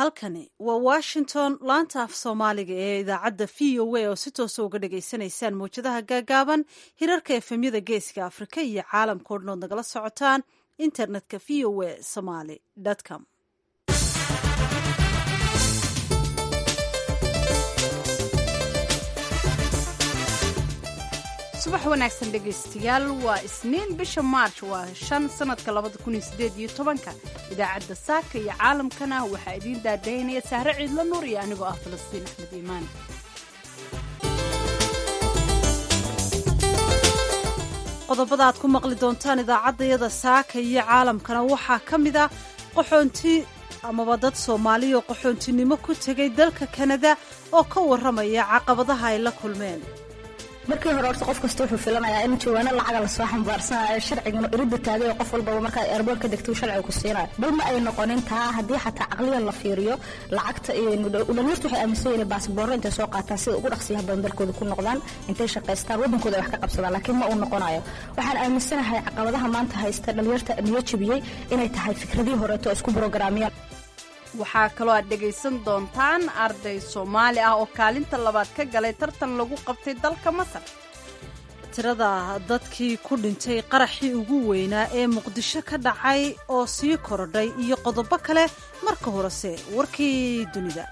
halkani waa washington laanta af soomaaliga ee idaacadda v o a oo si toosa uga dhagaysanaysaan mawjadaha gaagaaban hirarka efemyada geeska afrika iyo caalamka o dhan ood nagala socotaan internetka v o a somaly com subax wanaagsan dhegaystayaal waa isniin bisha maarch waa shan sanadka labada kun iyo sideed iyo tobanka idaacadda saaka iyo caalamkana waxaa idiin daadaynaya sahre ciidla nuur iyo anigoo ah falastiin axmed iimaan qodobada aad ku maqli doontaan idaacaddayada saaka iyo caalamkana waxaa ka mid a qaxoonti amaba dad soomaaliya oo qaxoontinimo ku tegay dalka kanada oo ka warramaya caqabadaha ay la kulmeen markii hore horta qof kasta wuxuu filanayaa in jawaano lacaga lasoo xambaarsanayo sharcigana iridda taagay oo qof walbaba markaa eerboor ka degta uu sharciga ku siinayo bal ma ay noqonin taa haddii xataa caqliyan la fiiriyo lacagta dhalinyartu waxay aaminsan yihiin baasboorro intay soo qaataan sida ugu dhaqsiyaha badan dalkooda ku noqdaan intay shaqaystaan waddankooda ay wax ka qabsadaan laakiin ma uu noqonayo waxaan aaminsanahay caqabadaha maanta haysta dhalinyarta niyo jebiyey inay tahay fikradii horeeto oo isku brograamiyaan waxaa kaloo aad dhegaysan doontaan arday soomaali ah oo kaalinta labaad ka galay tartan lagu qabtay dalka masar tirada dadkii ku dhintay qaraxii ugu weynaa ee muqdisho ka dhacay oo sii korodhay iyo qodobo kale marka horese warkii dunida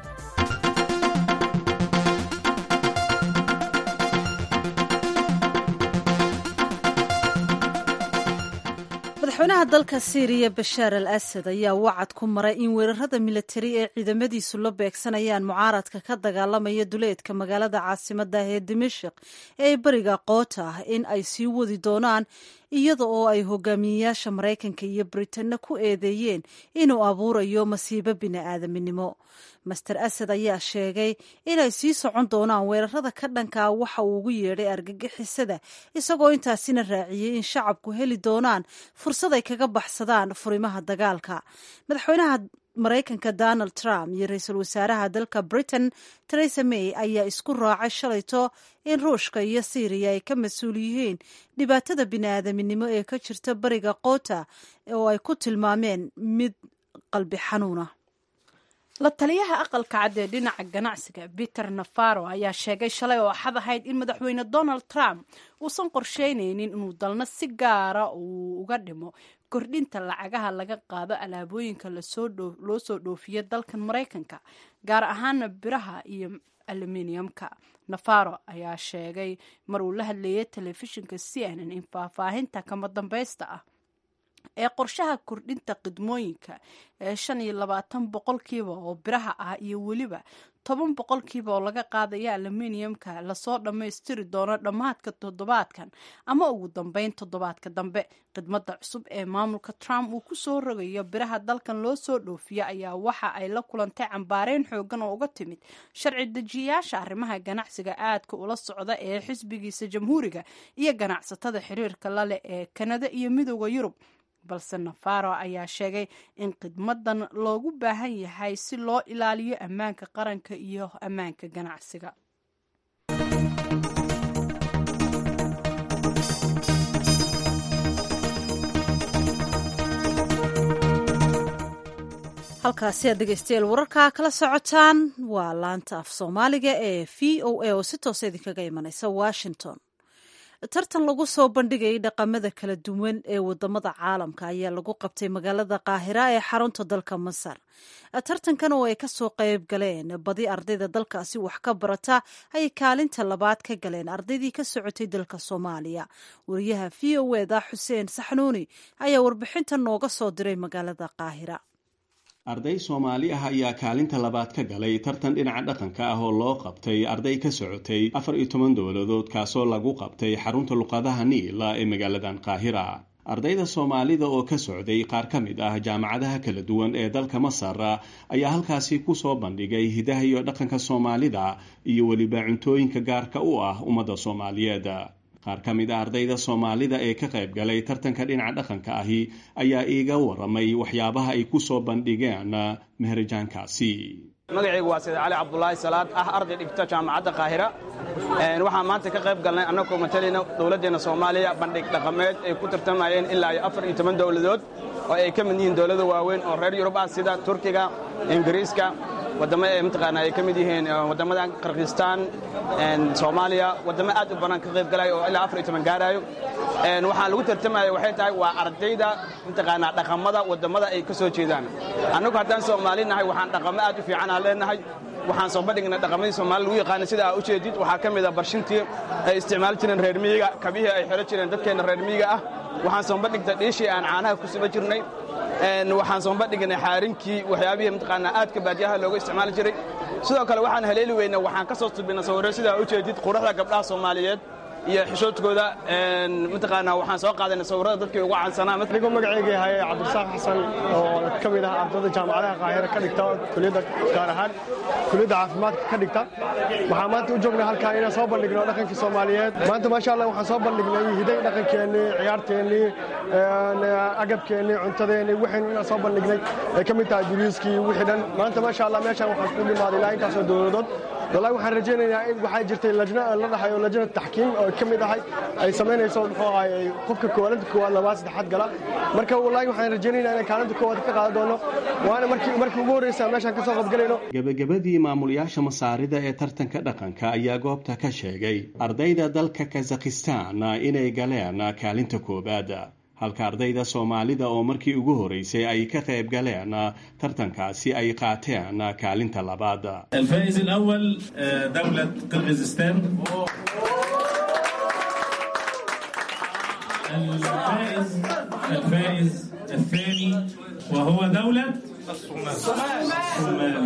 madaxweynaha dalka siiriya bashaar al asad ayaa wacad ku maray in weerarada militari ee ciidamadiisu la beegsanayaan mucaaradka ka dagaalamaya duleedka magaalada caasimada ee dimashik ee beriga qoota ah in ay sii wadi doonaan iyada oo ay hogaamiyeyaasha maraykanka iyo britanna ku eedeeyeen inuu abuurayo masiibo bini'aadaminimo master asad ayaa sheegay inay sii socon doonaan weerarada ka dhankaa waxa uu ugu yeedhay argagixisada isagoo intaasina raaciyey in shacabku heli doonaan fursad ay kaga baxsadaan furimaha dagaalka madaxweynaha maraykanka donald trump iyo ra-iisul wasaaraha dalka britain teresa may ayaa isku raacay shalayto in ruushka iyo syriya ay ka mas-uul yihiin dhibaatada bini'aadaminimo ee ka jirta bariga qoota oo ay ku tilmaameen mid qalbi xanuuna la taliyaha aqalka cad ee dhinaca ganacsiga peter nafaro ayaa sheegay shalay oo axad ahayd in madaxweyne donald trump uusan qorsheynaynin inuu dalna si gaara uu uga dhimo kordhinta lacagaha laga qaado alaabooyinka loo soo dhoofiya dalkan maraykanka gaar ahaana biraha iyo aluminiumka nafaro ayaa sheegay mar uu la hadleeyay telefishinka c n n in faahfaahinta kama dambaysta ah ee qorshaha kordhinta khidmooyinka ee shan iyo labaatan boqolkiiba oo biraha ah iyo weliba toban boqolkiiba oo laga qaadaya aluminiumka lasoo dhammaystiri doono dhammaadka toddobaadkan ama ugu dambeyn toddobaadka dambe khidmada cusub ee maamulka trump uu kusoo rogayo biraha dalkan loo soo dhoofiya ayaa waxa ay la kulantay cambaareyn xoogan oo uga timid sharci dejiyayaasha arrimaha ganacsiga aadka ula socda ee xisbigiisa jamhuuriga iyo ganacsatada xiriirka laleh ee kanada iyo midooda yurub balse nafaro ayaa sheegay in khidmadan loogu baahan yahay si loo ilaaliyo ammaanka qaranka iyo ammaanka ganacsiga halkaasi aad dhegeystayaal wararkaa kala socotaan waa laanta af soomaaliga ee v o a oo si toosa idinkaga imanaysa washington tartan lagu soo bandhigayay dhaqamada kala duwan ee wadamada caalamka ayaa lagu qabtay magaalada qaahira ee xarunta dalka masar tartankan oo ay kasoo qayb galeen badi ardayda dalkaasi wax ka barata ayay kaalinta labaad ka galeen ardaydii ka socotay dalka soomaaliya wariyaha v o eda xuseen saxnuuni ayaa warbixinta nooga soo diray magaalada qaahira arday soomaali ah ayaa kaalinta labaad ka galay tartan dhinaca dhaqanka ah oo loo qabtay arday ka socotay afar iyo toban dowladood kaasoo lagu qabtay xarunta luqadaha niila ee magaaladan qaahira ardayda soomaalida oo ka socday qaar ka mid ah jaamacadaha kala duwan ee dalka masar ayaa halkaasi kusoo bandhigay hidaha iyo dhaqanka soomaalida iyo weliba cuntooyinka gaarka u ah ummadda soomaaliyeed qaar ka mid a ardayda soomaalida ee ka qayb galay tartanka dhinaca dhaqanka ahi ayaa iiga waramay waxyaabaha ay ku soo bandhigeen meherajaankaasi magacaygu waa sayid cali cabdulaahi salaad ah arday dhigta jaamacadda qaahira waxaan maanta ka qayb galnay annagoo matalayna dowladdeenna soomaaliya bandhig dhaqameed ay ku tartamayeen ilaa iyo afar iyo toban dowladood oo ay ka mid yihiin dowlada waaweyn oo reer yurub ah sida turkiga ingiriiska waddamo ee mataqaanaa ay ka mid yihiin waddamada kirgistaan soomaaliya waddamo aad u badan ka qayb galaya oo ilaa afar iyo toban gaaraayo waxaan lagu tartamaya waxay tahay waa ardayda mataqaanaa dhaqamada waddamada ay ka soo jeedaan annagu haddaan soomaali nahay waxaan dhaqamo aad u fiican aan leenahay waxaan soo bandhignay dhaqamadii soomaali lagu yaqaana sida aa u jeedid waxaa ka mid a barshintii ay isticmaali jireen reer miyiga kabihii ay xidhan jireen dadkeenna reer miyiga ah waxaan soo bandhignay dhiishii aan caanaha ku suba jirnay waxaan soo bandhignay xaarinkii waxyaabihii mataqaanaa aadka baadiyaha looga isticmaali jiray sidoo kale waxaan haleeli weynay waxaan ka soo subinay sawirro sida aa u jeedid quruxda gabdhaha soomaaliyeed iyo xishoodkooda mataqaanaa waxaan soo qaadanay sawirrada dadkii ugu caansanaa anigoo magacayga yahay cabdirasaaq xasan oo ka mid ah ardayda jaamacadaha qaahira ka dhigta kuliyadda gaar ahaan kuliyadda caafimaadka ka dhigta waxaan maanta u joognay halkaan inaan soo bandhigno dhaqankii soomaaliyeed maanta maasha allah waxaan soo bandhignay hiday dhaqankeennii ciyaarteennii agabkeennii cuntadeennii waxaynu inaan soo bandhignay ay ka mid tahay duriiskii wixii dhan maanta maasha allah meeshaan waxaan ku dhimaaday ilaa intaasoo dowladood wallahi waxaan rajaynayaa in waxaa jirtay lajna la dhahayo lajna taxkiim oo ka mid ahay ay samaynayso muxuu ahay qofka koowaad koowaad labaad saddexaad gala marka wallahi waxaan rajaynaynaa inaan kaalinta koowaad ka qaadan doono waana markii markii ugu horreysa meeshaan ka soo qabgalayno gebagabadii maamulayaasha masaarida ee tartanka dhaqanka ayaa goobta ka sheegay ardayda dalka kazakhistan inay galeen kaalinta koowaad halka ardayda soomaalida oo markii ugu horeysay ay ka qayb galeen tartankaasi ay qaateen kaalinta labaad الفائز الأول دولة قرغيزستان الفائز الفائز الثاني وهو دولة الصومال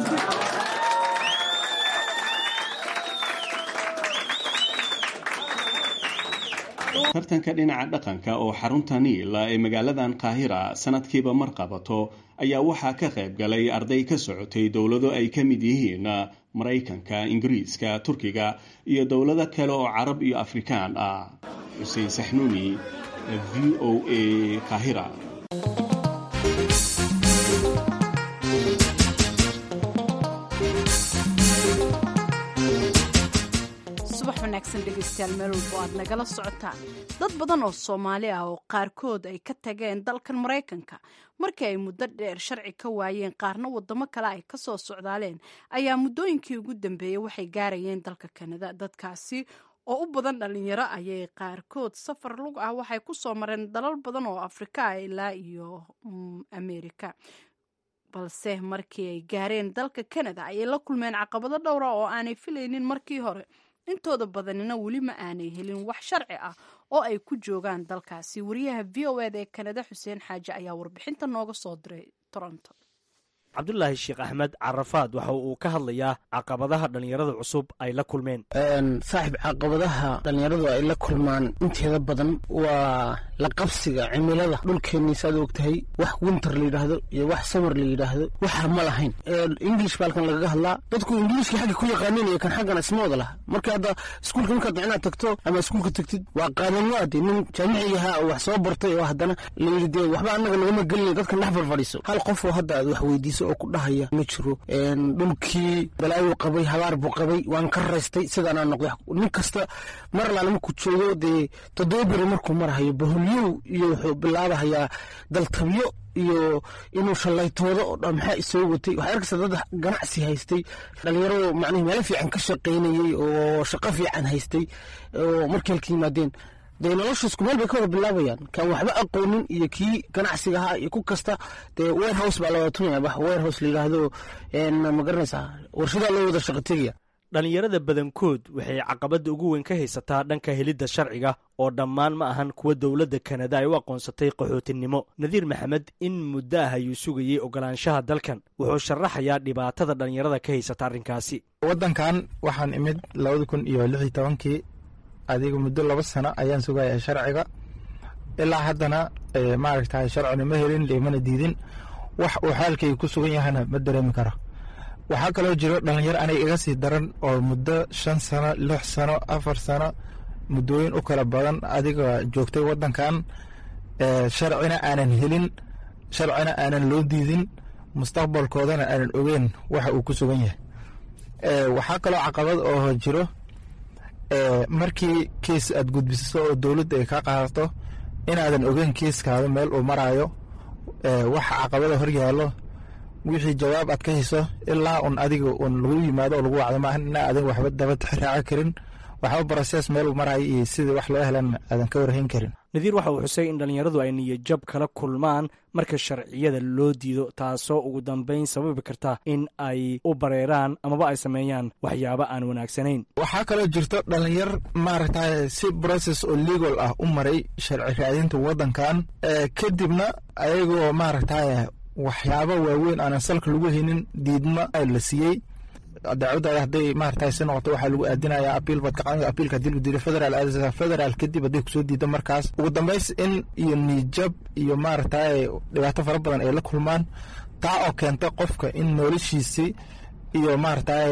tartanka dhinaca dhaqanka oo xarunta niil ee magaaladan qaahira sanadkiiba mar qabato ayaa waxaa ka qayb galay arday ka socotay dowlado ay ka mid yihiin maraykanka ingiriiska turkiga iyo dowlado kale oo carab iyo afrikaan ah xuseen saxnuuni v o a qaahira dhegeystayaal meel walbo aad nagala socotaan dad badan oo soomaali ah oo qaarkood ay ka tageen dalkan maraykanka markii ay muddo dheer sharci ka waayeen qaarna wadamo kale ay kasoo socdaaleen ayaa muddooyinkii ugu dambeeyey waxay gaarayeen dalka kanada dadkaasi oo u badan dhalinyaro ayay qaarkood safar lug ah waxay kusoo mareen dalal badan oo afrika ah ilaa iyo amerika balse markii ay gaareen dalka kanada ayay la kulmeen caqabado dhowra oo aanay filaynin markii hore intooda badanina weli ma aanay helin wax sharci ah oo ay ku joogaan dalkaasi wariyaha v o ed ee kanada xuseen xaaje ayaa warbixinta nooga soo diray toronto cabdulaahi sheekh axmed carafaad waxa uu ka hadlayaa caqabadaha dhallinyarada cusub ay la kulmeen saaxiib caqabadaha dhallinyaradu ay la kulmaan inteeda badan waa la qabsiga cimilada dhulkeennii saad og tahay wax winter la yidhaahdo iyo wax samar la yidhaahdo waxa ma lahayn english baa halkan lagaga hadlaa dadku ingiliiskii xagga ku yaqaaniin iyo kan xaggana isma wada laha marka hadda iskuulka markaad inaad tagto ama iskuulka tagtid waa qaadanyo ade nin jaamici ahaa oo wax soo bartay oo haddana layidhi dee waxba annaga nagama gelinay dadkan dhex farfadhiiso hal qof oo hadda aad wax weydiiso oo ku dhahaya ma jiro dhulkii balaayuu qabay habaar buu qabay waan ka raystay sidaanaa noqday nin kasta mar alaale markuu joogo dee toddoba beri markuu marahayo baholyow iyo wuxuu bilaabahayaa daltabyo iyo inuu shallaytoodo oo dhan maxaa isoo watay waxay arkaysa dad ganacsi haystay dhalinyaro macnihi meelo fiican ka shaqaynayey oo shaqo fiican haystay oo markii halka yimaadeen dee nolosha isku meel bay ka wada bilaabayaan kan waxba aqoonin iyo kii ganacsiga ahaa iyo ku kasta dee warehouse baa la wada tunaya wax warehouse la yidhaahdo ma garanaysaa warshadaa loo wada shaqo tegaya dhallinyarada badankood waxay caqabadda ugu weyn ka haysataa dhanka helidda sharciga oo dhammaan ma ahan kuwa dowladda kanada ay u aqoonsatay qaxootinimo nadiir maxamed in muddo ah ayuu sugayey ogolaanshaha dalkan wuxuu sharaxayaa dhibaatada dhallinyarada ka haysata arrinkaasi waddankan waxaan imid labada kun iyo lix iyo tobankii adiga muddo laba sano ayaan sugaya sharciga ilaa haddana maaragta sharcina ma helin limana diidin wax uu xaalkayga ku sugan yahana ma dareemi karo waxaa kaloo jiro dhalinyaro aniga iga sii daran oo muddo shan sano lix sano afar sano muddooyin u kala badan adiga joogtay waddankan sharcina aanan helin sharcina aanan loo diidin mustaqbalkoodana aanan ogeyn waxa uu ku sugan yahay waxaa kaloo caqabad oo jiro markii kiis aad gudbisato oo dowladda ay kaa qaadato inaadan ogeyn kiiskaada meel uu maraayo waxa caqabada hor yaallo wixii jawaab aad ka hayso ilaa un adiga un lagu yimaado oo lagu wacdo maahan ina aadan waxba daba raaco karin waxba brosees meel uu maraayo iyo sidii wax loo helan aadan ka warhayn karin nadiir waxa uu xusay in dhallinyaradu ay niyajab kala kulmaan marka sharciyada loo diido taasoo ugu dambayn sababi karta in ay u bareeraan amaba ay sameeyaan waxyaabo aan wanaagsanayn waxaa kaloo jirto dhallinyar maaragtay si brocess oo legal ah u maray sharci raadinta waddankan kadibna ayagoo maaragtay waxyaabo waaweyn aanan salka lagu haynin diidma la siiyey dacwaddaada hadday maaragtay si noqoto waxaa lagu aadinayaa apiil baad ka qadan apiilka haddii lagu diido federaal aadaysaa federaal kadib hadday kusoo diido markaas ugu dambays in iyo niijab iyo maaragtay dhibaato fara badan ay la kulmaan taa oo keenta qofka in noloshiisii iyo maaragtay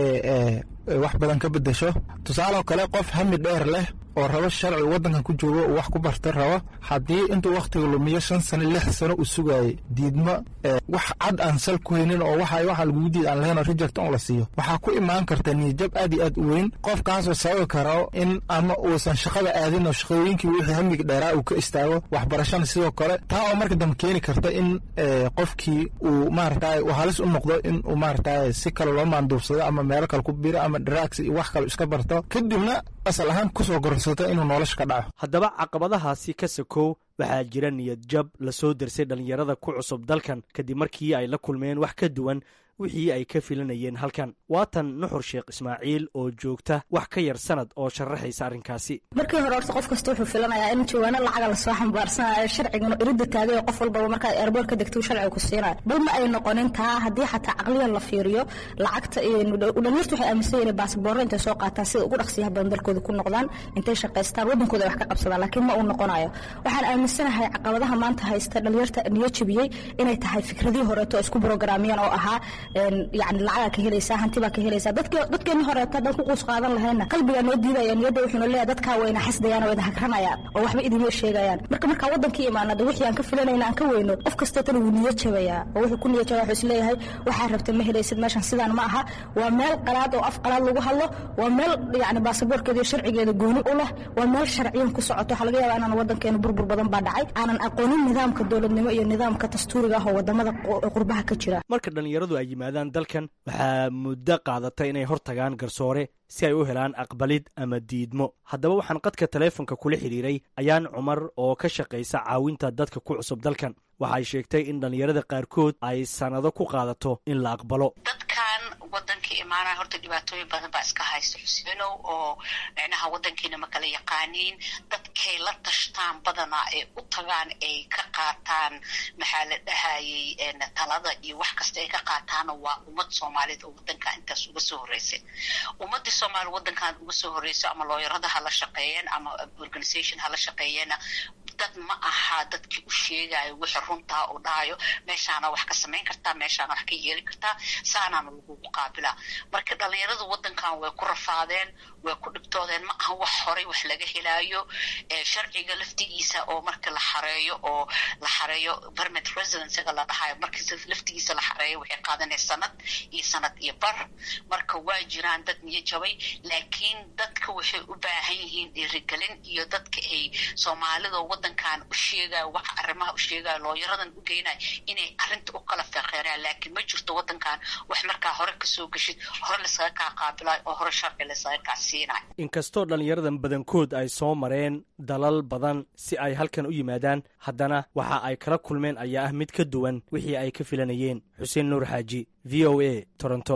wax badan ka bedesho tusaaloo kale qof hami dheer leh oo rabo sharci waddankan ku joogo uu wax ku barta rabo haddii intuu wakhtiga lumiyo shan sano lix sano uu sugaayay diidmo wax cad aan sal ku haynin oo waxa waxa lagugu diid aan lahayn oo reject on la siiyo waxaa ku imaan karta niyajab aad iyo aad u weyn qofkaasoo sababi karo in ama uusan shaqada aadin oo shaqooyinkii wixii hamiga dheeraa uu ka istaago waxbarashana sidoo kale taa oo marka dambe keeni karta in qofkii uu maaragtay uu halis u noqdo in uu maaragtay si kale loo maanduubsado ama meelo kale ku biro ama drugs iyo wax kale iska barto kadibna asal ahaan kusoo goronsato inuu nolosha ka dhaco haddaba caqabadahaasi ka sakow waxaa jira niyad jab lasoo dersay dhallinyarada ku cusub dalkan kadib markii ay la kulmeen wax ka duwan wixii ay ka filanayeen halkan waatan nuxur sheekh ismaaciil oo joogta wax ka yar sanad oo sharaxaysa arrinkaasi markii hore horta qof kasta wuxuu filanayaa in jawaano lacaga lasoo xambaarsanayo sharcigana iridda taagay qof walbaba markaad eerboor ka degto sharciga ku siinayo bal ma ay noqonin taa haddii xataa caqliyan la fiiriyo lacagta dhalinyartu waxay aaminsan yihiin baasboorro intay soo qaataan sida ugu dhaqsiyaha badan dalkooda ku noqdaan intay shaqaystaan waddankooda wax ka qabsadaan laakiin ma uu noqonayo waxaan aaminsanahay caqabadaha maanta haysta dhalinyarta niyo jabiyey inay tahay fikradii horeeto isku brograamiyeen oo ahaa yani lacagaa ka helaysaa hantibaa ka helaysaa dadkeeni horeeta haddaan ku quus qaadan lahayna qalbigaa noo diidaya niyadda wuxuuna leeyahay dadkaa wayna xasdayaan oo idahagranayaan oo waxba idinma sheegayaan marka markaa waddankii imaanada wixii aan ka filanayna aan ka weyno qof kasteetana wuu niyo jabayaa oo wuxuu ku niyo jabaya wuxuu isleeyahay waxaa rabta ma helaysid meeshan sidaan ma aha waa meel qalaad oo af qalaad lagu hadlo waa meel yani baasaboorkeeda iyo sharcigeeda gooni u leh waa meel sharciyan ku socoto waxaa laga yaabaa inaan waddankeena burbur badan baa dhacay aanan aqoonin nidaamka dowladnimo iyo nidaamka dastuuriga ah oo wadamada qurbaha ka jira marka dhallinyaradu ay yimaadaan dalkan waxaa muddo qaadata inay hor tagaan garsoore si ay u helaan aqbalid ama diidmo haddaba waxaan qadka taleefonka kula xidhiiray ayaan cumar oo ka shaqaysa caawinta dadka ku cusub dalkan waxay sheegtay in dhallinyarada qaarkood ay sannado ku qaadato in la aqbalo dadkan wadanka imaanaya horta dhibaatooyin badan baa iska haysta xuseenow oo micnaha wadankiina ma kala yaqaaniin dadkay la tashtaan badanaa ay u tagaan ay ka qaataan maxaa la dhahayay talada iyo wax kasta ay ka qaataana waa ummad soomaaliyed oo wadanka intaas uga soo horreysay ummadii soomaaliya wadankan uga soo horreyso ama looyarada hala shaqeeyeen ama organisation hala shaqeeyeena dad ma aha dadkii u sheegayo wixii runtaa uu dhahayo meeshaana wax ka samayn kartaa meeshaana wax ka yeeli kartaa saanaana lagugu qaabilaa marka dhalinyaradu wadankan way ku rafaadeen way ku dhibtoodeen ma aha wax horay wax laga helaayo sharciga laftigiisa oo marka la xareeyo oo la xareeyo permit residencega la dhahayo marka laftigiisa la xareeyo waxay qaadanaya sanad iyo sanad iyo bar marka waa jiraan dad niyo jabay laakiin dadka waxay u baahan yihiin dhiirigelin iyo dadka ay soomaalida wadankan u sheegayo wax arrimaha u sheegayo looyaradan u geynayo inay arrinta u kala feeqeeraan laakiin ma jirto wadankan wax markaa hore kasoo geshid hore laysaga kaa qaabilayo oo hore sharci laysaga kaa siinayo inkastoo dhallinyaradan badankood ay soo mareen dalal badan si ay halkan u yimaadaan haddana waxa ay kala kulmeen ayaa ah mid ka duwan wixii ay ka filanayeen xuseen nuur xaaji v o a toronto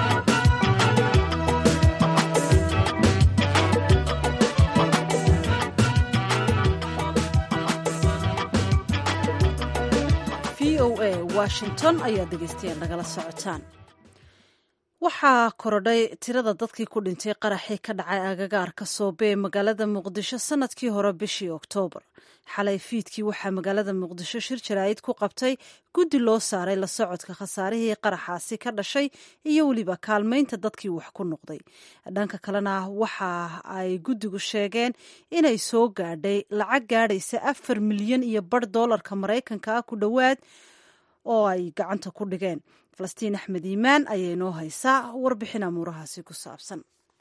v o a washington ayaa dhegeystayaal nagala socotaan waxaa korodhay tirada dadkii ku dhintay qaraxii ka dhacay agagaarka soobe ee magaalada muqdisho sanadkii hore bishii oktoobar xalay fiidkii waxaa magaalada muqdisho shir jaraa'id ku qabtay guddi loo saaray la socodka khasaarihii qaraxaasi ka dhashay iyo weliba kaalmaynta dadkii wax ku noqday dhanka kalena waxa ay guddigu sheegeen inay soo gaadhay lacag gaadhaysa afar milyan iyo bar doolarka maraykanka ah ku dhowaad oo ay gacanta ku dhigeen falastiin axmed iimaan ayaa inoo haysaa warbixin amuurahaasi ku saabsan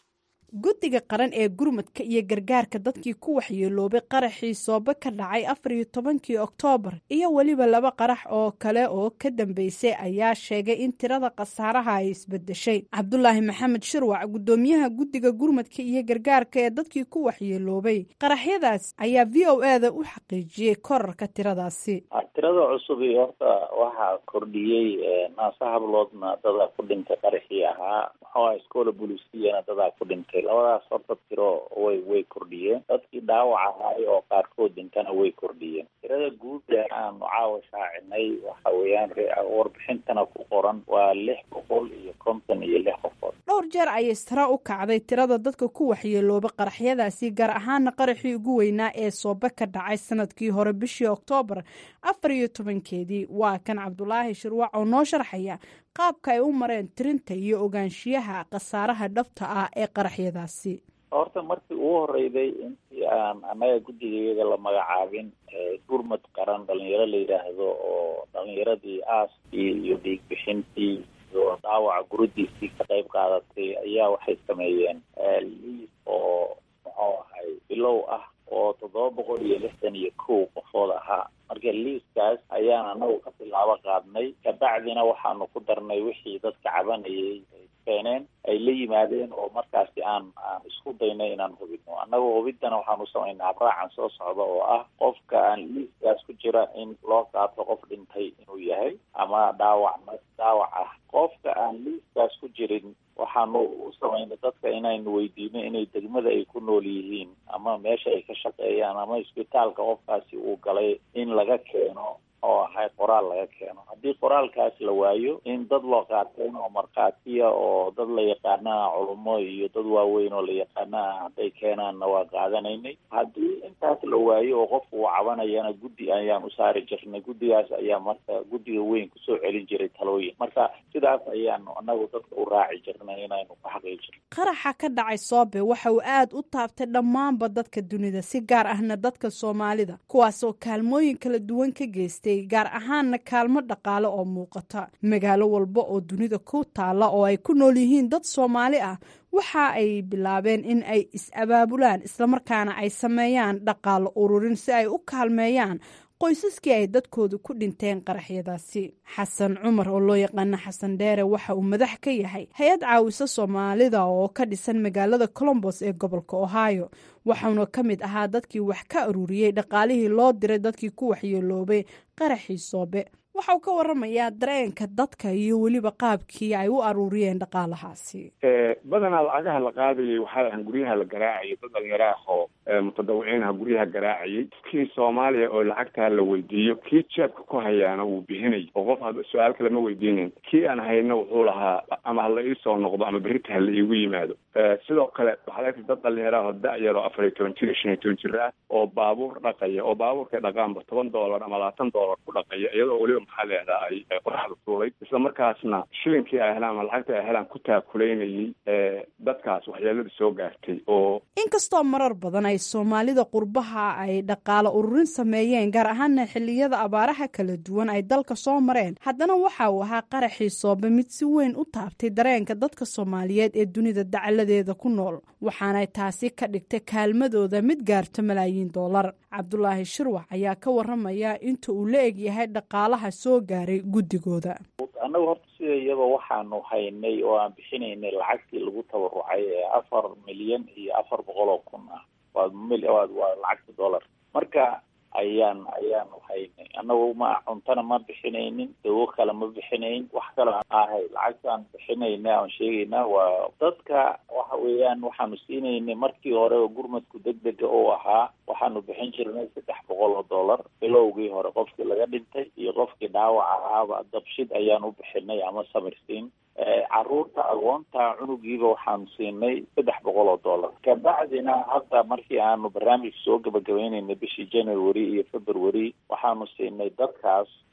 guddiga qaran ee gurmadka iyo gargaarka dadkii ku waxyeeloobay qaraxii soobe ka dhacay afar iyo tobankii oktoobar iyo weliba laba qarax oo kale oo ka dambeysay ayaa sheegay in tirada khasaaraha ay isbedeshay cabdulaahi maxamed shirwac guddoomiyaha guddiga gurmadka iyo gargaarka ee dadkii ku waxyeeloobay qaraxyadaas ayaa v o e da u xaqiijiyey korarka tiradaasi tirada cusub iyo horta waxaa kordhiyey naasa habloodna dadaa ku dhintay qaraxii ahaa muxuu iskoola bulisiyana dadaa ku dhintay labadaas horta tiro way way kordhiyeen dadkii dhaawac ahaay oo qaarkood dhintana way kordhiyeen tirada guud ee aanu caawa shaacinay waxa weeyaan warbixintana ku qoran waa lix boqol iyo konton iyo lix qofood dhowr jeer ayay sare u kacday tirada dadka ku waxyeelooba qaraxyadaasi gaar ahaana qaraxii ugu weynaa ee soobe ka dhacay sanadkii hore bishii oktoobar afar iyo tobankeedii waa kan cabdulaahi shirwac oo noo sharxaya qaabka ay u mareen tirinta iyo ogaanshiyaha khasaaraha dhabta ah ee qaraxyadaasi horta markii ugu horeyday intii aan annaga guddigayaga la magacaabin gurmad qaran dhalinyaro la yidhaahdo oo dhalinyaradii aaskii iyo dhiigbixintii iyo dhaawaca guradiisii ka qayb qaadatay ayaa waxay sameeyeen liis oo muxuu ahay bilow ah oo toddoba boqol iyo lixdan iyo kow qofood ahaa marka liiskaas ayaan anagu ka tilaabo qaadnay kabacdina waxaanu ku darnay wixii dadka cabanayay ay keeneen ay la yimaadeen oo markaasi aan aan isku daynay inaan hubino annagoo hubiddana waxaanu samaynaa abraacan soo socda oo ah qofka aan liiskaas ku jira in loo qaato qof dhintay inuu yahay ama dhaawac dhaawac ah qofka aan liiskaas ku jirin waxaanu u samaynay dadka inaynu weydiino inay degmada ay ku nool yihiin ama meesha ay ka shaqeeyaan ama isbitaalka qofkaasi uu galay in laga keeno oo ahay qoraal laga keeno haddii qoraalkaas la waayo in dad loo qaateen oo markhaatiya oo dad la yaqaanaa culummo iyo dad waaweyn oo la yaqaanaa hadday keenaanna waa qaadanaynay haddii intaas la waayo oo qofku uu cabanayana guddi ayaan u saari jirnay guddigaas ayaa marka guddiga weyn kusoo celin jiray talooyin marka sidaas ayaanu annagu dadka u raaci jirnay inaynu ku xaqiijino qaraxa ka dhacay soobe waxa uu aad u taabtay dhammaanba dadka dunida si gaar ahna dadka soomaalida kuwaas oo kaalmooyin kala duwan ka geystay gaar ahaanna kaalmo dhaqaale oo muuqata magaalo walba oo dunida ku taalla oo ay ku nool yihiin dad soomaali ah waxa ay bilaabeen in ay is-abaabulaan islamarkaana ay sameeyaan dhaqaalo ururin si ay u kaalmeeyaan qoysaskii ay dadkooda ku dhinteen qaraxyadaasi xasan cumar oo loo yaqaana xasan dheere waxa uu madax ka yahay hay-ad caawisa soomaalida oo ka dhisan magaalada colombos ee gobolka ohio waxauna ka mid ahaa dadkii wax ka ururiyey dhaqaalihii loo diray dadkii ku waxyeeloobay qaraxii soobe waxa uu ka waramayaa dareenka dadka iyo weliba qaabkii ay u aruuriyeen dhaqaalahaasi badanaa lacagaha la qaadayay waxaa ahan guryaha la garaacayay dad dhalinyaro ah oo mutadawiciinha guryaha garaacayay kii soomaaliya oo lacagtaa la weydiiyo kii jeebka ku hayaana wuu bixinay oo qof hada su-aal kale ma weydiinayn kii aan hayna wuxuu lahaa ama hala iisoo noqdo ama berita hala iigu yimaado sidoo kale waxaad argtay dad dhalinyaro ah oo da-yar oo afar iyo toban jir iyo shan iyo toban jir ah oo baabuur dhaqaya oo baabuurkay dhaqaanba toban doolar ama labaatan doolar ku dhaqaya iyadoo weliba maxaa leedaa ay qoraxda tuulay isla markaasna shilinkii ay helaan ama lacagta ay helaan ku taakulaynayay dadkaas waxyeelada soo gaartay oo inkastoo marar badan ay soomaalida qurbaha ay dhaqaalo ururin sameeyeen gaar ahaana xilliyada abaaraha kala duwan ay dalka soo mareen haddana waxa uu ahaa qaraxii soobe mid si weyn u taabtay dareenka dadka soomaaliyeed ee dunida dacaladeeda ku nool waxaanay taasi ka dhigtay kaalmadooda mid gaarto malaayiin doolar cabdulaahi shirwac ayaa ka waramaya inta uu la eg yahay dhaqaalaha soo gaaray guddigooda annagu horta sida iyadoo waxaanu haynay oo aan bixinaynay lacagtii lagu tabarucay ee afar milyan iyo afar boqol oo kun ah waa mil waa waa lacagta dollar marka ayaan ayaanu haynay annagu ma cuntana ma bixinaynin dawo kale ma bixinayn wax kale ahay lacagtaan bixinayna aan sheegayna waa dadka waxa weeyaan waxaanu siinaynay markii hore oo gurmadku degdega oo ahaa waxaanu bixin jirnay saddex boqol oo dollar bilowgii hore qofkii laga dhintay iyo qofkii dhaawac ahaaba dabshid ayaan u bixinay ama samirsiin caruurta agoonta cunugiiba waxaanu siinay saddex boqol oo dollar kabacdina hadda markii aanu barnaamij soo gabagabaynaynay bishii january iyo february waxaanu siinay dadkaas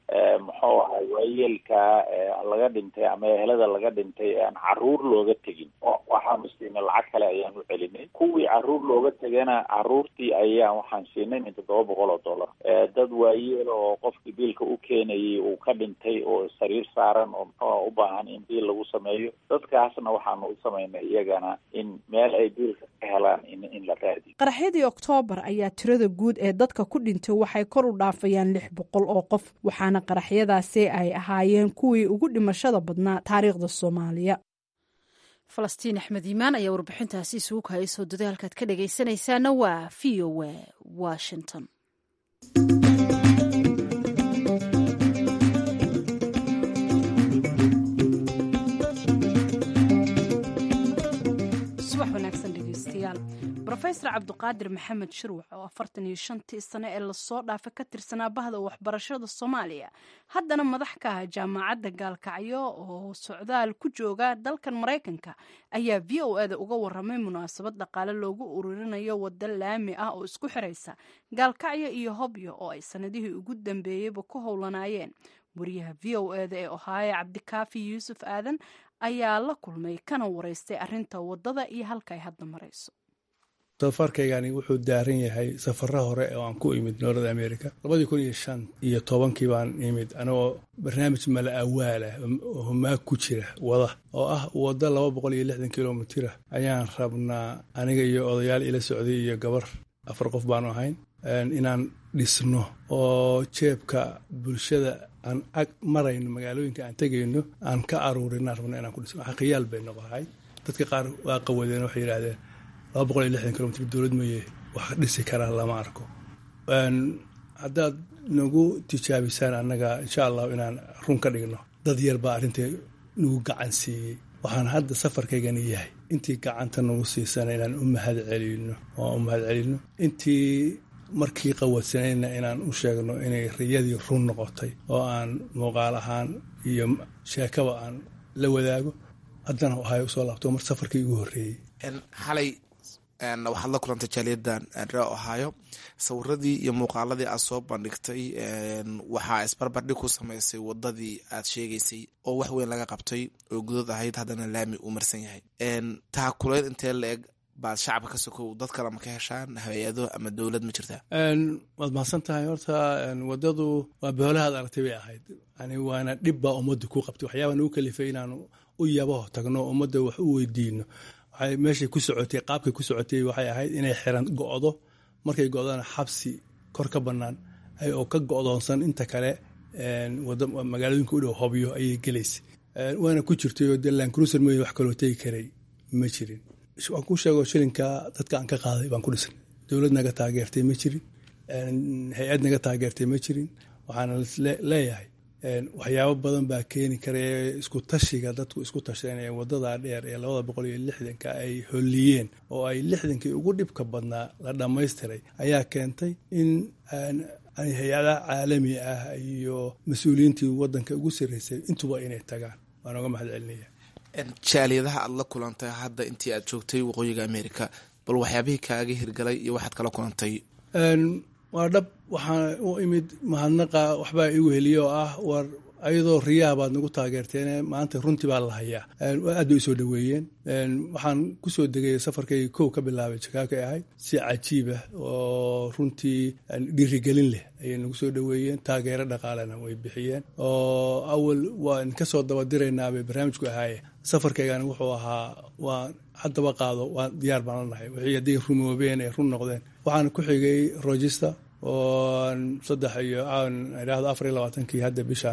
muxuu ahay waayeelka laga dhintay ama ehelada laga dhintay aan caruur looga tegin waxaanu siinay lacag kale ayaan u celinay kuwii caruur looga tegana caruurtii ayaan waxaan siinay min toddoba boqol oo dollar dad waayeel oo qofkii biilka u keenayay uu ka dhintay oo sariir saaran oo muxuu u baahan in biil lagu sameeyo dadkaasna waxaanu u samaynay iyagana in meel ay biilka ka helaan in in la raadiyo qaraxyadii oktoobar ayaa tirada guud ee dadka ku dhintay waxay kor u dhaafayaan lix boqol oo qof waxaana qaraxyadaasi ay ahaayeen kuwii ugu dhimashada badnaa taariikhda soomaaliya falastiin axmed iimaan ayaa warbixintaasi isugu kahayso dadaalkaad ka dhagaysanaysaana waa v o a washington subax wanaagsan dhegeystayaal rofesor cabdiqaadir maxamed shirwax oo afartan iyo shantii sane ee lasoo dhaafa ka tirsanaa bahda waxbarashada soomaaliya haddana madax ka ah jaamacadda gaalkacyo oo socdaal ku jooga dalkan maraykanka ayaa v o eda uga waramay munaasabad dhaqaale loogu ururinayo wada laami ah oo isku xiraysa gaalkacyo iyo hobyo oo ay sanadihii ugu dambeeyeyba ku howlanaayeen wariyaha v o eda ee ohaayo cabdikaafi yuusuf aadan ayaa la kulmay kana wareystay arinta wadada iyo halka ay hadda marayso safarkaygani wuxuu daaran yahay safaro hore oo aan ku imid north america labadii kun iyo shan iyo tobankii baan imid anigoo barnaamij mala awaalah oo humaag ku jira wada oo ah waddo laba boqol iyo lixdan kilomitira ayaan rabnaa aniga iyo odayaal ila socday iyo gabar afar qof baanu ahayn inaan dhisno oo jeebka bulshada aan ag marayno magaalooyinka aan tegayno aan ka aruurinaan rabno inaan ku dhisno xaqiyaal bay noqohay dadka qaar waa qawadeen waxay yidhahdeen laba boqol iyo lixdan kilomitr dowlad maye wax dhisi karaa lama arko haddaad nagu tijaabisaan annaga insha allahu inaan run ka dhigno dad yar baa arrintai nagu gacan siiyey waxaan hadda safarkaygani yahay intii gacanta nagu siisana inaan u mahad celino oo u mahad celino intii markii qawadsanayna inaan u sheegno inay riyadii run noqotay oo aan muuqaal ahaan iyo sheekaba aan la wadaago haddana ahay usoo laabto mar safarkii ugu horreeyey xalay waxaad la kulantay jaaliyadan ree ohaayo sawiradii iyo muuqaaladii aad soo bandhigtay waxaa isbarbardhig ku samaysay wadadii aad sheegaysay oo wax weyn laga qabtay oo gudad ahayd haddana laami uu marsan yahay taa kuleyn intee la eg baad shacabka ka sokow dad kale ma ka heshaan hay-ado ama dowlad ma jirtaa waad mahadsan tahay horta wadadu waa boolahaad aragtay bay ahayd yani waana dhib baa ummadda ku qabtay waxyaaba nagu kalifay inaanu u yabaho tagno ummadda wax u weydiino waxay meeshay ku socotay qaabkay ku socotay waxay ahayd inay xiran go-do markay go-dana xabsi kor ka bannaan oo ka go-doonsan inta kale magaalooyinka u dhow hobyo ayay gelaysay waana ku jirtay oo de lancruiser mooye wax kaloo tegi karay ma jirin waan ku sheego shilinka dadka aan ka qaaday baan ku dhisnay dowlad naga taageertay ma jirin hay-ad naga taageertay ma jirin waxaana leeyahay waxyaabo badan baa keeni kara isku tashiga dadku isku tasheen ee wadada dheer ee labada boqol iyo lixdanka ay holiyeen oo ay lixdankii ugu dhibka badnaa la dhammaystiray ayaa keentay in hay-adaha caalami ah iyo mas-uuliyiintii wadanka ugu sarreysay intuba inay tagaan waan oga mahad celinaya jaaliyadaha aad la kulantay hadda intii aad joogtay waqooyiga america bal waxyaabihii kaaga hirgalay iyo waxaad kala kulantay waa dhab waxaa u imid mahadnaqa waxbaa igu heliye oo ah war ayadoo riyaa baad nagu taageerteen maanta runtii baa la hayaa aad bay usoo dhaweeyeen waxaan kusoo degay safarkay kow ka bilaabay jakaaka ahayd si cajiibah oo runtii dhiirigelin leh ayay nagu soo dhaweeyeen taageero dhaqaalena way bixiyeen oo awal waan kasoo dabadiraynaa barnaamijku ahaaye safarkaygani wuxuu ahaa waa haddaba qaado waa diyaar baan la nahay wixii hadday rumoobeen ay run noqdeen waxaana ku xigay rogister oo saddex iyo idhaahdo afar iyo labaatankii hadda bishaan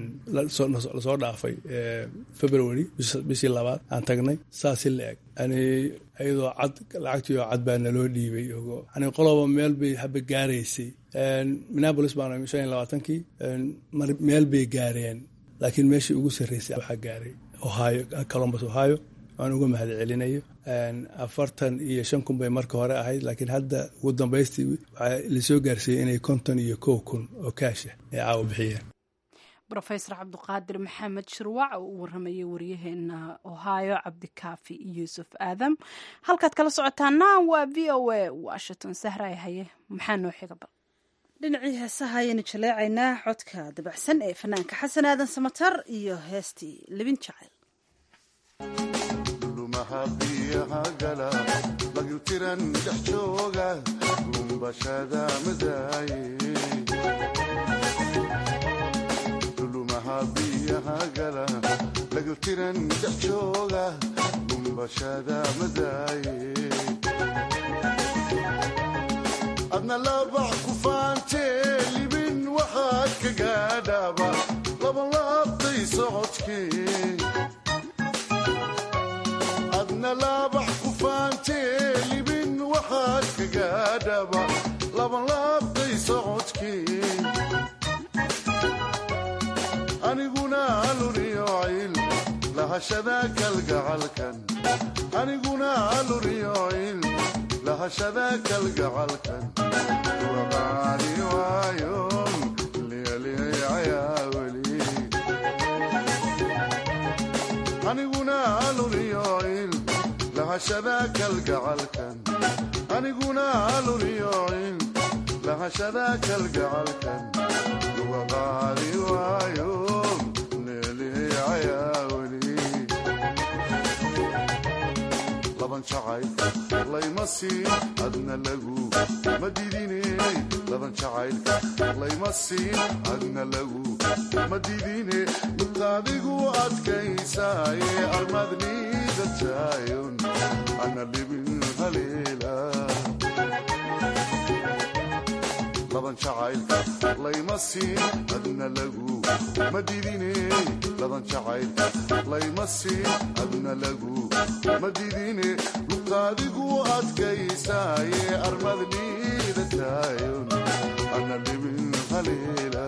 lasoo dhaafay february bishii labaad aan tagnay saasi la eg yani iyadoo cad lacagtii oo cad baa naloo dhiibay yani qoloba meel bay haba gaaraysay minneapolis baan shan iyo labaatankii meel bay gaareen laakiin meeshii ugu sarreysay waxaa gaaray ohio columbus ohio aan uga mahad celinayo afartan iyo shan kun bay marka hore ahayd laakiin hadda ugu dambaystii waxaa lasoo gaarsiiyey inay konton iyo kow kun oo kaasha ay caawa bixiyeen rofesor cabdiqaadir maxamed shirwac oo u waramayay waryaheena ohio cabdikaafi yuusuf aadam halkaad kala socotaana waa v o a washington sahray haye maxaa noo xiga bal dhinacii heesaha ayaynu jaleecaynaa codka dabacsan ee fanaanka xasan aadan samatar iyo heestii libin jacayl lumaha biyaha gala lagyutiran dhex jooga lumbashada madaaye lumaha biyaha gala lagyutiran dhex jooga lumbashada madaaye adna labax ku faantee libin waxaad ka gaadhaaba labalaabtay socodkee adna laabax ku faantee libin waxaad ka gaadhaba labanlaabtay socodkee aniguna aluriyocil lahashada kalgacalkan aniguna aluriyocil lahashada kalgacalkan waqaani waayon liyaliyayaa weli aniguna aluriyocil lahashada kalgacalkan aniguna aluriyocil lahashada kalgacalkan waqaadi waayo leeliyayaa weli laban jacayl layma siin adna lagu ma didiney laban jacaylka layma siin adna lagu ma didine midqaadigu adkaysaaye armadniidataayon ana libin haleela laban jacaylka layma siin adna lagu ma didiney laban jacaylka layma siin adna lagu ma didine luqaadigu adkaysaaye armadniidataayon ana libin haleela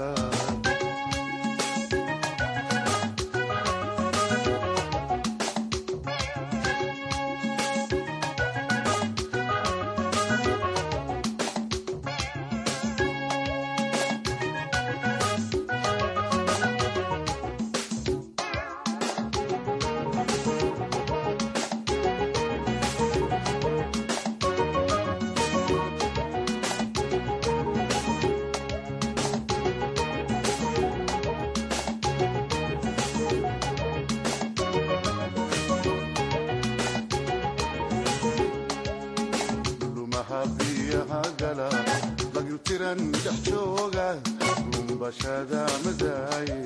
lumaha biyaha gala lagyutiran dhex jooga lumbashada madaaye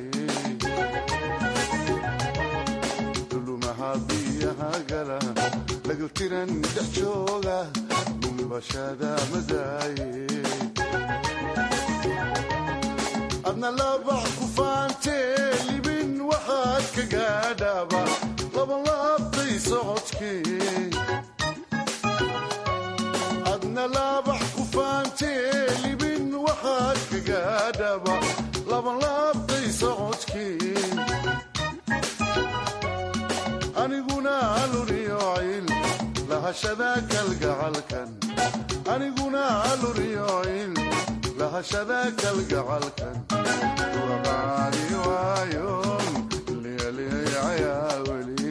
lumaha biyaha gala lagyutiran dhex jooga lumbashada madaaye adna labax ku faantee libin waxaad ka gaadhaaba labanlaabtay socodkee adna laabax ku faantee libin waxaad ka gaadhaba labanlaabtay socodkee aniguna aluriyocil lahashada kalgacalkan aniguna aluriyocil lahashada kalgacalkan waqaani waayon liyaliyayaa weli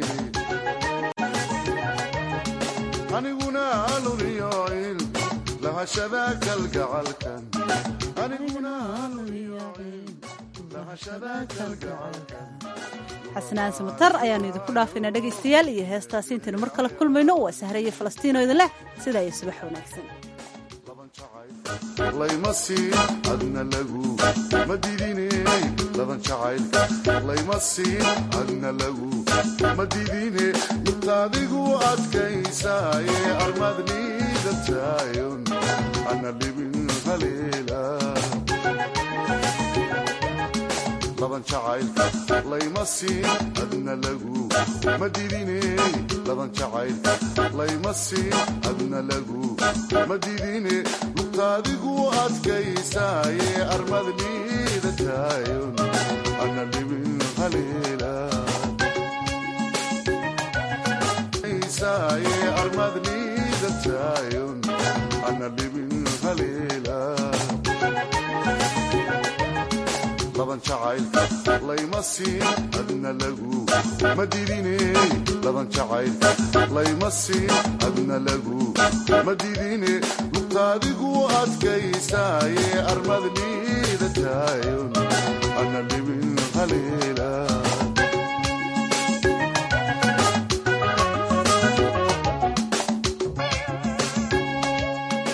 aniguna aluriyocil lahashada kalgacalkan aniguna aluriyocil lahashada kalgacalkan xasanaan samatar ayaanu idinku dhaafaynaa dhegaystayaal iyo heestaasi intaynu mar kale kulmayno waa sahraye falastiino idin leh sidaa iyo subax wanaagsan layma siin adna lagu ma didiney laban jacaylka layma siin adna lagu ma didine midqaadigu adkaysaaye armadniidataayon ana libin haleela laban jacaylka layma siin adna lagu ma didiney laban jacaylka layma siin adna lagu ma didine luqaadigu adkaysaaye armadniidataayon ana libin haleela saaye armadniidataayon ana libin haleela laban jacaylka layma siin adna lagu ma didiney laban jacaylka layma siin adna lagu ma didine taadigu adkaysaaye armad liidataayon ana libin haleela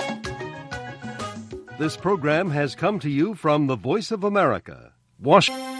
This program has come to you from the Voice of America, Washington.